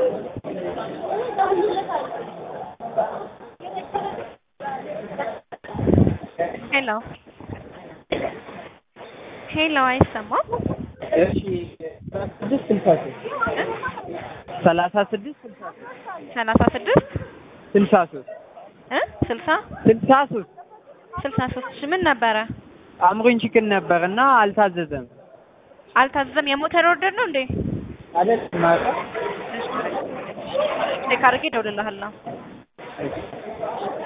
ሄሎ ሄሎ፣ አይሰማም? እሺ ስድስት ስልሳ ሶስት ሰላሳ ስድስት ስልሳ ሶስት ሰላሳ ስድስት ስልሳ ሶስት እ ስልሳ ስልሳ ሶስት ስልሳ ሶስት እሺ፣ ምን ነበረ? አምሮኝ ችክን ነበር እና አልታዘዘም። አልታዘዘም። የሞተር ኦርደር ነው እንዴ? አይደል ማለት ቼክ አድርጌ እደውልልሃለሁ።